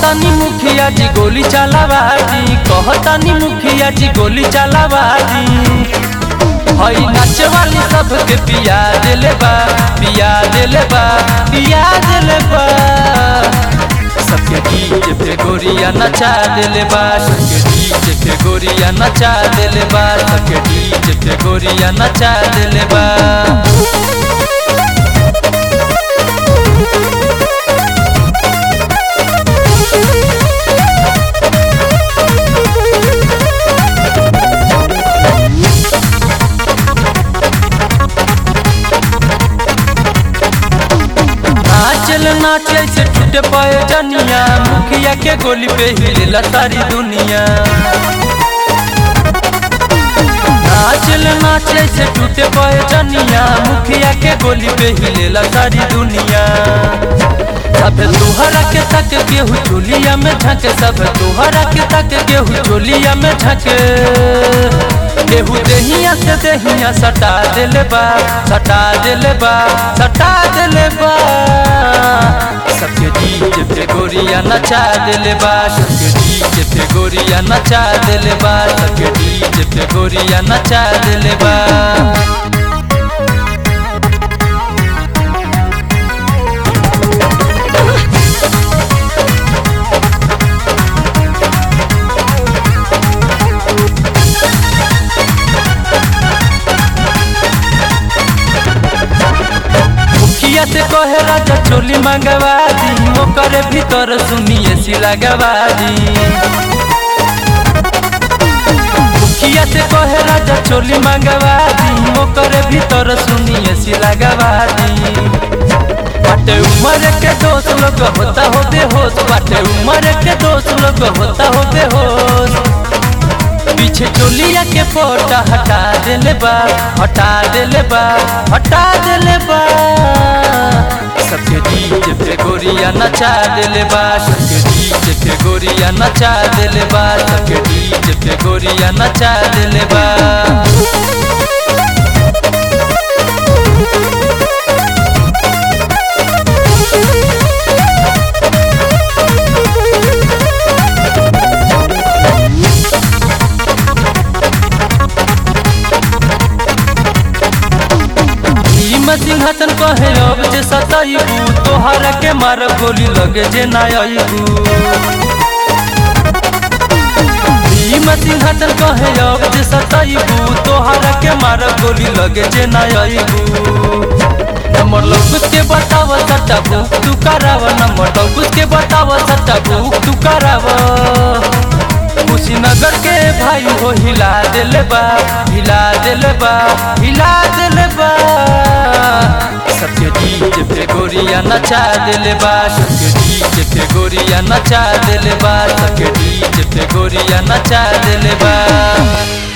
कहतानी मुखिया जी गोली चलावादी कहतानी मुखिया जी गोली चलावादी हई नाचे वाली सबके पिया दिले बा पिया दिले बा पिया दिले बा सबके डीजे पे गोरिया नचा दिले बा सबके डीजे पे गोरिया नचा दिले बा सबके डीजे पे गोरिया नचा दिले बा नाचल नाचे से टूटे पाए जनिया मुखिया के गोली पे हिलेला सारी दुनिया नाचल नाचे से टूटे पाए जनिया मुखिया के गोली पे हिलेला सारी दुनिया सब तोहरा के तक केहू चोलिया में झके सब तोहरा के तक केहू चोलिया में झके केहू देहिया से देहिया सटा दिले बा सटा दिले बा सटा दिले बा सबके डीजे पे गोरिया नचा दिले बा सबके डीजे पे गोरिया नचा दिले बा सबके डीजे पे गोरिया नचा दिले बा मुखिया से कहे राजा चोली मंगवा दी ओकर भीतर सुनिए सिला गवा दी मुखिया से कहे राजा चोली मंगवा दी ओकर भीतर सुनिए सिला गवा दी बाटे उम्र के दोस्त लोग होता हो बेहोश बाटे उम्र के दोस्त लोग होता हो बेहोश पीछे चोलिया के फोटा हटा दिले बा हटा दिले बा हटा दिले बा सबके डीजे पे गोरिया नचा दिले बा सबके डीजे पे गोरिया नचा दिले बा सबके डीजे पे गोरिया नचा दिले बा भीम सिंहासन कहे अब जे सताइबू तोहरा के मार गोली लगे जे ना आइबू भीम सिंहासन कहे अब जे सताइबू तोहरा के मार गोली लगे जे ना आइबू नंबर लौकुस के बताव सट्टा बुक तू कराव नंबर लौकुस के बताव सट्टा बुक तू कराव कुशीनगर के भाई हो हिला दिले बा हिला दिले बा हिला दिले बा सबके डीजे पे गोरिया नचा दिले बा सबके डीजे पे गोरिया नचा दिले बा सबके डीजे पे गोरिया नचा दिले बा